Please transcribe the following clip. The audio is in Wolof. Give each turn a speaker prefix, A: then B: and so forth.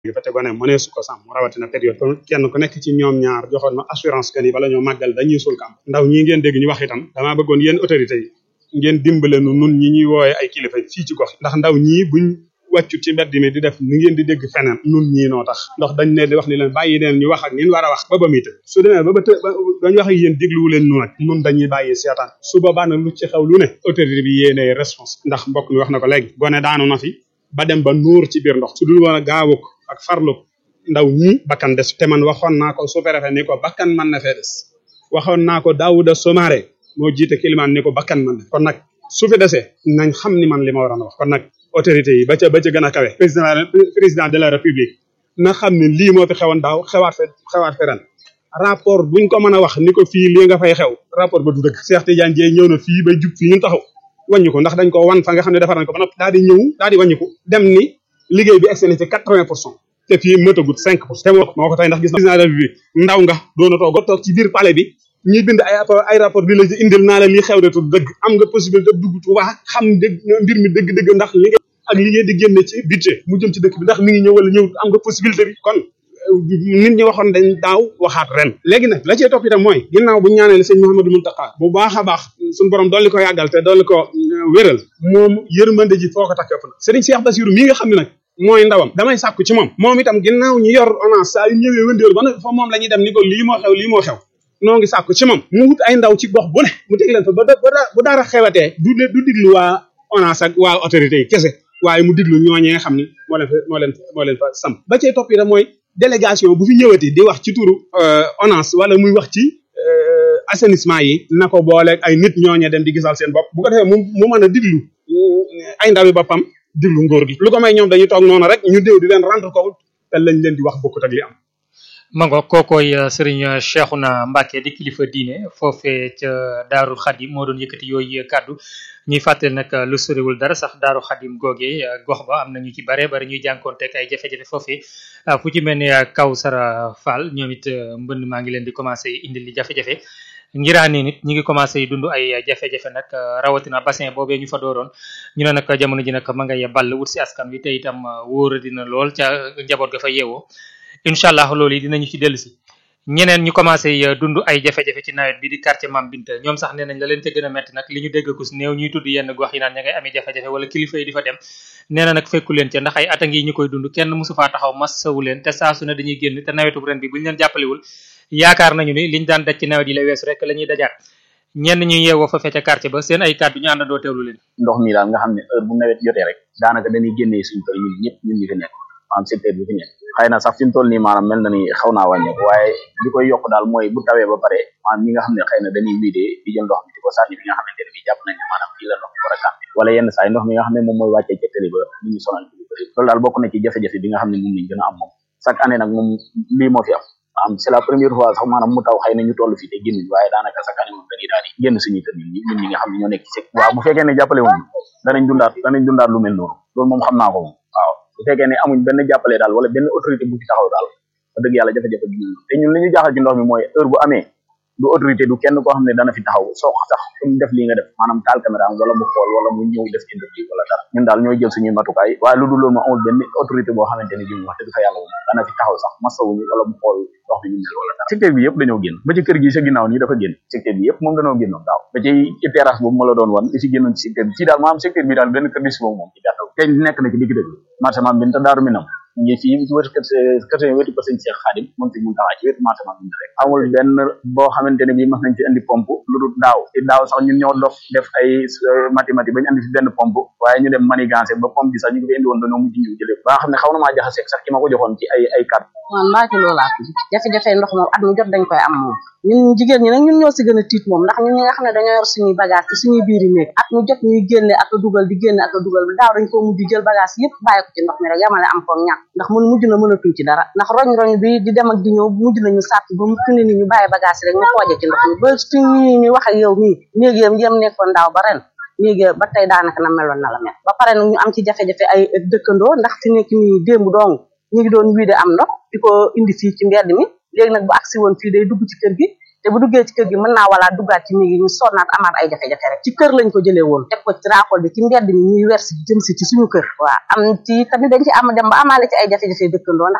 A: fa te gone mënee su ko sàmm rawatina période kon kenn ku nekk ci ñoom ñaar joxoon ma assurance que ni bala ñoo màggal dañuy sul kam ndaw ñi ngeen dégg ñu wax itam damaa bëggoon yéen autorité yi ngeen dimbale nu nun ñi ñuy wooye ay kilifa fii ci gox ndax ndaw ñii buñ wàccu ci mbedd mi di def ni ngeen di dégg feneen nun ñii noo tax ndax dañ ne di wax ni leen bàyyi leen ñu wax ak nin war a wax ba ba muy të su demee ba ba të dañ wax ak yéen dégluwu leen nu nag nun dañuy bàyyi seetaan su boobaa nag lu ci xew lu ne autorité bi yéenee réponse ndax mbokk mi wax na ko léegi gone daanu na fi ba dem ba nuur ci biir ndox su dul woon a gaawuk ak farluk ndaw ñi bakkan des te man waxoon naa ko sous-préfet ni ko bakkan mën na fee des waxoon naa ko Daouda Somare moo jiite kilimaan ni ko bakkan mën na kon nag su fi desee nañ xam ni man li ma waroon a wax kon nag autorité yi ba ca ba ca gën a kawe président président de la république na xam ne lii moo fi xewoon daaw xewaat fe xewaat fe ren rapport buñ ko mën a wax ni ko fii lii nga fay xew rapport ba du dëgg Cheikh Tidiane Dieye ñëw na fii ba jub fii ñun taxaw wàññi ko ndax dañ ko wan fa nga xam ne defar nañ ko ba noppi daal di ñëw daal di wàññi ko dem ni liggéey bi egsi na ci quatre-vingt pour cent te fii mëtagut cinq pour cent te moo moo ko tey ndax gis na la bi ndaw nga doona toog nga toog ci biir palais bi ñuy bind ay rapport ay rapport bi la ci indil naa la lii xew de tu dëgg am nga possibilité dugg Tuuba xam dëgg mbir mi dëgg-dëgg ndax li nga ak li ngeen di génne ci budget mu jëm ci dëkk bi ndax mi ngi ñëw wala ñëw am nga possibilité bi kon nit ñi waxoon dañ daaw waxaat ren léegi nag la cee topp itam mooy ginnaaw bu ñaanee sëñ Mouhamadou Mountakha bu baax a baax suñu borom dolli ko yàggal te dolli ko wéral moom yërmande ji foo ko takk ëpp na sëriñ Cheikh Bassirou mii nga xam ne nag mooy ndawam damay sàkku ci moom moom itam ginnaaw ñu yor onance saa yu ñëwee wëndeelu ba nag fa moom la ñuy dem ni ko lii moo xew lii moo xew noo ngi sàkku ci moom mu wut ay ndaw ci gox bu ne mu teg leen fa ba bu dara xewatee du du diglu waa onance ak waa autorité yi kese waaye mu diglu ñooñee nga xam ni moo leen fa moo leen moo leen fa sam ba cee topp itam mooy délégation bu fi ñëwati di wax ci turu ONAS wala muy wax ci assainissement yi na ko booleeg ay nit ñooñe dem di gisal seen bopp bu ko defee mu mu mën a diglu ay ndawi boppam diglu ngóor gi lu ko may ñoom dañuy toog noonu rek ñu déw di leen rendre compte te lañ leen di wax bokkut ak li am
B: mango kookoy sëriñ Cheikhouna Mbacké di kilifa diine foofee ca Daarul Xadim moo doon yëkkati yooyu kàddu ñuy fàttali nag lu soriwul dara sax Daaru Xadim googee gox ba am na ñu ci bare bari ñuy jànkoonteeg ay jafe-jafe foofee fu ci mel ni Kawsara Fall ñoom it mbënd maa ngi leen di commencé indil li jafe-jafe ngiraane nit ñi ngi commencé dund ay jafe-jafe nag rawatina bassin boobee ñu fa dooroon ñu ne nag jamono ji nag ma ngay ball wut si askan wi te itam wóora dina lool ca njaboot ga fa yeewoo incha allah loolu yi dinañu ci dellu si ñeneen ñu commencé dund ay jafe-jafe ci nawet bi di quartier Mam Binta ñoom sax nee nañ la leen ca gën a metti nag li ñu dégg kus néew ñuy tudd yenn gox yi naan ña ngay amee jafe-jafe wala kilifa yi di fa dem nee na nag fekku leen ca ndax ay at a ngi ñu koy dund kenn mosu faa taxaw massawu leen te saa su ne dañuy génn te nawetu ren bi buñu leen jàppalewul yaakaar nañu ni liñ daan daj ci nawet yi la weesu rek la ñuy dajaat ñenn ñu yeewoo fa fecca quartier ba seen ay kàddu ñu àndandoo teewlu leen
C: ndox mi daal nga xam ne heure bu nawet jotee rek daanaka dañuy génnee suñu kër ñun ñëpp ñun ñi fi nekk maanaam secteur bi fi nekk xëy na sax fi mu toll nii maanaam mel na ni xaw naa wàññeeku waaye li koy yokk daal mooy bu tawee ba pare maanaam ñi nga xam ne xëy na dañuy wiidee di jël ndox mi di ko sànni bi nga xamante ne bi jàpp nañ ne maanaam fii la ndox mi war a kàmbi wala yenn saa yi ndox mi nga xam ne moom mooy wàccee ca tëli ba li ñu sonal ci lu bëri loolu daal bokk na ci jafe-jafe bi nga xam ne moom lañ gën a am moom chaque année nag moom lii moo fi am maanaam c'est la première fois sax maanaam mu taw xëy na ñu toll fii te génn waaye daanaka chaque année moom dañuy daal di génn suñuy kër ñun ñi ñun ñi nga xam ne ñoo nekk ci waaw bu fekkee ne jàppale wuñ danañ dundaat danañ dundaat lu mel noonu loolu moom xam naa ko moom waaw bu fekkee ne amuñ benn jàppale daal wala benn autorité bu fi taxaw daal wax dëgg yàlla jafe-jafe bi ñun te ñun li ñu jaaxal ci ndox mi mooy heure bu amee du autorité du kenn koo xam ne dana fi taxaw soo sax suñ def lii nga def maanaam taal caméra am wala mu xool wala mu ñëw def interview wala dara ñun daal ñooy jël suñuy matukaay waaye lu dul loolu ma amul benn autorité boo xamante ne bi mu wax dëgg fa yàlla moom dana fi taxaw sax masawuñu wala mu xool ndox mi ñu mel wala dara secteur bi yëpp dañoo génn ba ci kër gi sa ginnaaw nii dafa génn secteur bi yëpp moom dañoo génnoon daaw ba ci ci terrasse boobu ma la doon wan li ci génnoon ci secteur bi ci daal maanaam secteur bi daal benn kër gi si boobu moom ci gàttal te nekk na ci digg dëgg marché maam bi te daaru minam ngi fii ci wetu kër kër wetu ko sëñ Cheikh Khadim moom fi mu taxaa ci wetu marché maam bi rek amul benn boo xamante ne bi mas nañ fi indi pompe lu dul daaw ci daaw sax ñun ñoo dof def ay mathématique bañu andi fi benn pompe waaye ñu dem manigancé ba pompe bi sax ñu ko fi indi woon dañoo mujj ñëw jëlee ba nga xam ne xaw na maa jaxaseeg sax ki ma ko joxoon ci ay ay carte
D: man Mbacke loolaa tudd jafe-jafe ndox moom at mu jot dañ koy am moom ñun jigéen ñi nag ñun ñoo si gën a tiit moom ndax ñun ñi nga xam ne dañoo yor suñuy bagage ci suñuy biiri néeg at mu jot ñuy génne ak a dugal di génne ak a dugal daaw dañ koo mujj jël bagage yëpp bàyyi ko ci ndox mi rek yamale am ko ñàkk ndax mun mujj na mënatuñ ci dara ndax roñ-roñ bi di dem ak di ñëw mujj nañu sàpp ba mu fi ne ni ñu bàyyi bagage rek ñu xooje ci ndox mi ba suñu ñu wax ak yow nii néeg yam yam nekkoon daaw ba ren léegi ba tey daanaka na meloon na la mel ba pare nag ñu am ci jafe-jafe ay dëkkandoo ndax fi nekk nii démb dong ñu ngi doon wiide am ndox di ko indi fii ci mbedd mi léegi nag bu agsi woon fii day dugg ci kër gi te bu duggee ci kër gi mën naa wala duggaat ci néeg yi ñu sonnaat amaat ay jafe-jafe rek ci kër lañ ko jëlee woon teg ko ci raakol bi ci mbedd mi ñuy wersi jëm si ci suñu kër waaw am ci tamit dañ ci am dem ba amaale ci ay jafe-jafe dëkkandoo ndax